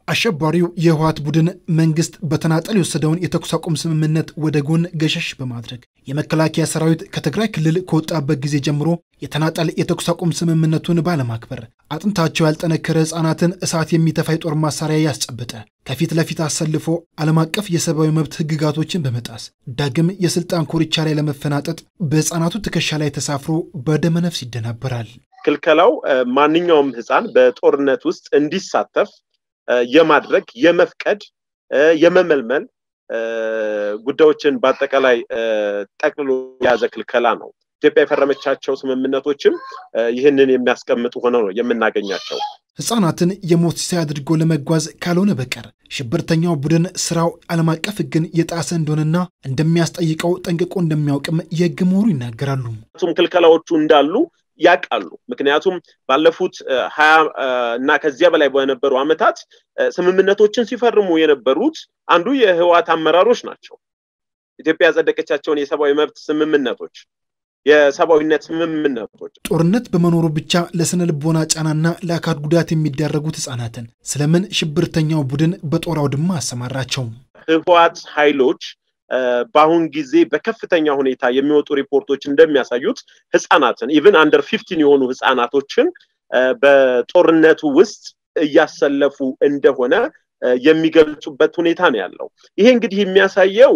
አሸባሪው የህወሓት ቡድን መንግስት በተናጠል የወሰደውን የተኩስ አቁም ስምምነት ወደ ጎን ገሸሽ በማድረግ የመከላከያ ሰራዊት ከትግራይ ክልል ከወጣበት ጊዜ ጀምሮ የተናጠል የተኩስ አቁም ስምምነቱን ባለማክበር አጥንታቸው ያልጠነከረ ህፃናትን እሳት የሚተፋ የጦር መሳሪያ ያስጨበጠ ከፊት ለፊት አሰልፎ ዓለም አቀፍ የሰብአዊ መብት ህግጋቶችን በመጣስ ዳግም የስልጣን ኮርቻ ላይ ለመፈናጠጥ በህፃናቱ ትከሻ ላይ ተሳፍሮ በደመነፍስ ይደናበራል። ክልከላው ማንኛውም ህፃን በጦርነት ውስጥ እንዲሳተፍ የማድረግ የመፍቀድ የመመልመል ጉዳዮችን በአጠቃላይ ጠቅልሎ የያዘ ክልከላ ነው። ኢትዮጵያ የፈረመቻቸው ስምምነቶችም ይህንን የሚያስቀምጡ ሆነው ነው የምናገኛቸው። ህፃናትን የሞት ሲሳይ አድርጎ ለመጓዝ ካልሆነ በቀር ሽብርተኛው ቡድን ስራው ዓለም አቀፍ ህግን የጣሰ እንደሆነና እንደሚያስጠይቀው ጠንቅቆ እንደሚያውቅም የህግ ምሁሩ ይናገራሉ። ክልከላዎቹ እንዳሉ ያውቃሉ። ምክንያቱም ባለፉት ሀያ እና ከዚያ በላይ በነበሩ ዓመታት ስምምነቶችን ሲፈርሙ የነበሩት አንዱ የህወሓት አመራሮች ናቸው። ኢትዮጵያ ያጸደቀቻቸውን የሰብአዊ መብት ስምምነቶች የሰብአዊነት ስምምነቶች ጦርነት በመኖሩ ብቻ ለስነ ልቦና ጫናና ለአካል ጉዳት የሚዳረጉት ህጻናትን ስለምን ሽብርተኛው ቡድን በጦር አውድማ አሰማራቸው? ህወሓት ኃይሎች በአሁን ጊዜ በከፍተኛ ሁኔታ የሚወጡ ሪፖርቶች እንደሚያሳዩት ህፃናትን ኢቭን አንደር ፊፍቲን የሆኑ ህፃናቶችን በጦርነቱ ውስጥ እያሰለፉ እንደሆነ የሚገልጹበት ሁኔታ ነው ያለው። ይሄ እንግዲህ የሚያሳየው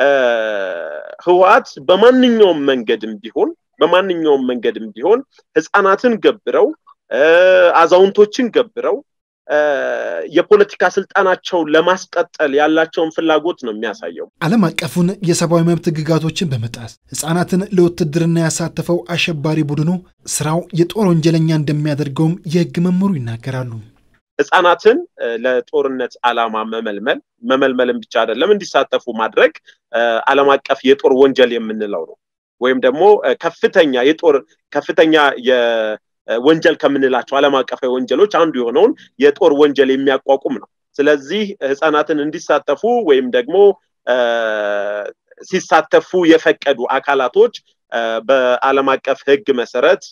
ህወሓት በማንኛውም መንገድም ቢሆን በማንኛውም መንገድም ቢሆን ህፃናትን ገብረው አዛውንቶችን ገብረው የፖለቲካ ስልጣናቸውን ለማስቀጠል ያላቸውን ፍላጎት ነው የሚያሳየው። ዓለም አቀፉን የሰብአዊ መብት ህግጋቶችን በመጣስ ህፃናትን ለውትድርና ያሳተፈው አሸባሪ ቡድኑ ስራው የጦር ወንጀለኛ እንደሚያደርገውም የህግ መምህሩ ይናገራሉ። ህፃናትን ለጦርነት ዓላማ መመልመል መመልመልን ብቻ አይደለም እንዲሳተፉ ማድረግ ዓለም አቀፍ የጦር ወንጀል የምንለው ነው። ወይም ደግሞ ከፍተኛ የጦር ከፍተኛ ወንጀል ከምንላቸው ዓለም አቀፋዊ ወንጀሎች አንዱ የሆነውን የጦር ወንጀል የሚያቋቁም ነው። ስለዚህ ህፃናትን እንዲሳተፉ ወይም ደግሞ ሲሳተፉ የፈቀዱ አካላቶች በዓለም አቀፍ ህግ መሰረት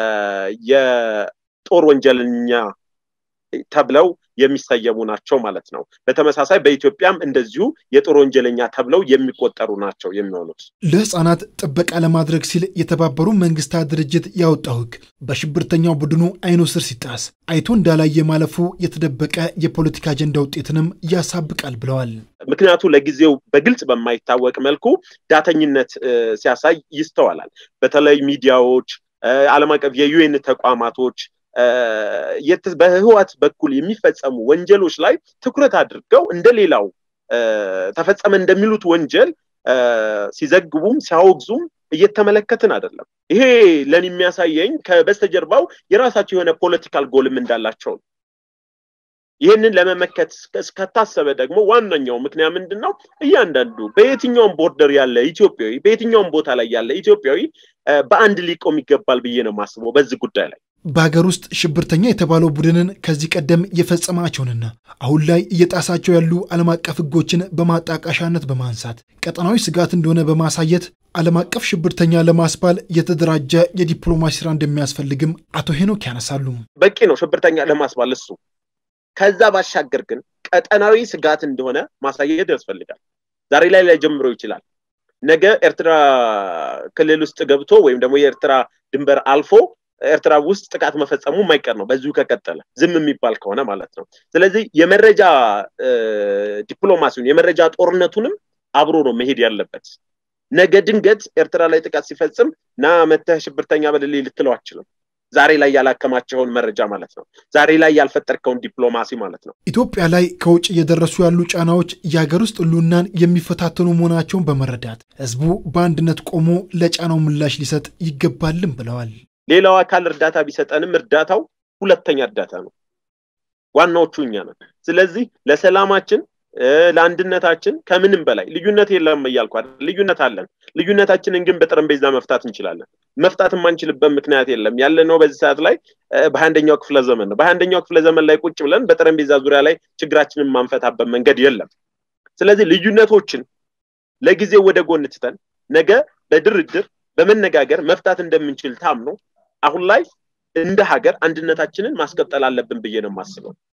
የጦር ወንጀለኛ ተብለው የሚሰየሙ ናቸው ማለት ነው። በተመሳሳይ በኢትዮጵያም እንደዚሁ የጦር ወንጀለኛ ተብለው የሚቆጠሩ ናቸው የሚሆኑት። ለህፃናት ጥበቃ ለማድረግ ሲል የተባበሩ መንግስታት ድርጅት ያወጣው ህግ በሽብርተኛው ቡድኑ አይኑ ስር ሲጣስ አይቶ እንዳላየ ማለፉ የተደበቀ የፖለቲካ አጀንዳ ውጤትንም ያሳብቃል ብለዋል። ምክንያቱ ለጊዜው በግልጽ በማይታወቅ መልኩ ዳተኝነት ሲያሳይ ይስተዋላል። በተለይ ሚዲያዎች፣ ዓለም አቀፍ የዩኤን ተቋማቶች በህወሓት በኩል የሚፈጸሙ ወንጀሎች ላይ ትኩረት አድርገው እንደሌላው ተፈጸመ እንደሚሉት ወንጀል ሲዘግቡም ሲያወግዙም እየተመለከትን አይደለም። ይሄ ለኔ የሚያሳየኝ ከበስተጀርባው የራሳቸው የሆነ ፖለቲካል ጎልም እንዳላቸው ነው። ይህንን ለመመከት እስከታሰበ ደግሞ ዋነኛው ምክንያት ምንድን ነው? እያንዳንዱ በየትኛውም ቦርደር ያለ ኢትዮጵያዊ በየትኛውም ቦታ ላይ ያለ ኢትዮጵያዊ በአንድ ሊቆም ይገባል ብዬ ነው የማስበው በዚህ ጉዳይ ላይ። በሀገር ውስጥ ሽብርተኛ የተባለው ቡድንን ከዚህ ቀደም የፈጸማቸውንና አሁን ላይ እየጣሳቸው ያሉ ዓለም አቀፍ ሕጎችን በማጣቃሻነት በማንሳት ቀጠናዊ ስጋት እንደሆነ በማሳየት ዓለም አቀፍ ሽብርተኛ ለማስባል የተደራጀ የዲፕሎማሲ ስራ እንደሚያስፈልግም አቶ ሄኖክ ያነሳሉ። በቂ ነው ሽብርተኛ ለማስባል እሱ። ከዛ ባሻገር ግን ቀጠናዊ ስጋት እንደሆነ ማሳየት ያስፈልጋል። ዛሬ ላይ ላይጀምሮ ይችላል። ነገ ኤርትራ ክልል ውስጥ ገብቶ ወይም ደግሞ የኤርትራ ድንበር አልፎ ኤርትራ ውስጥ ጥቃት መፈጸሙ የማይቀር ነው፣ በዚሁ ከቀጠለ ዝም የሚባል ከሆነ ማለት ነው። ስለዚህ የመረጃ ዲፕሎማሲውን የመረጃ ጦርነቱንም አብሮ ነው መሄድ ያለበት። ነገ ድንገት ኤርትራ ላይ ጥቃት ሲፈጽም ና መተህ ሽብርተኛ በልልኝ ልትለው አችልም። ዛሬ ላይ ያላከማቸውን መረጃ ማለት ነው። ዛሬ ላይ ያልፈጠርከውን ዲፕሎማሲ ማለት ነው። ኢትዮጵያ ላይ ከውጭ እየደረሱ ያሉ ጫናዎች የሀገር ውስጥ ሕልውናን የሚፈታተኑ መሆናቸውን በመረዳት ህዝቡ በአንድነት ቆሞ ለጫናው ምላሽ ሊሰጥ ይገባልም ብለዋል። ሌላው አካል እርዳታ ቢሰጠንም እርዳታው ሁለተኛ እርዳታ ነው። ዋናዎቹ እኛ ነን። ስለዚህ ለሰላማችን ለአንድነታችን ከምንም በላይ ልዩነት የለም እያልኩ አይደል። ልዩነት አለን። ልዩነታችንን ግን በጠረጴዛ መፍታት እንችላለን። መፍታት የማንችልበት ምክንያት የለም። ያለነው በዚህ ሰዓት ላይ በአንደኛው ክፍለ ዘመን ነው። በአንደኛው ክፍለ ዘመን ላይ ቁጭ ብለን በጠረጴዛ ዙሪያ ላይ ችግራችንን ማንፈታበት መንገድ የለም። ስለዚህ ልዩነቶችን ለጊዜው ወደ ጎን ትተን ነገ በድርድር በመነጋገር መፍታት እንደምንችል ታምኖ አሁን ላይ እንደ ሀገር አንድነታችንን ማስቀጠል አለብን ብዬ ነው የማስበው።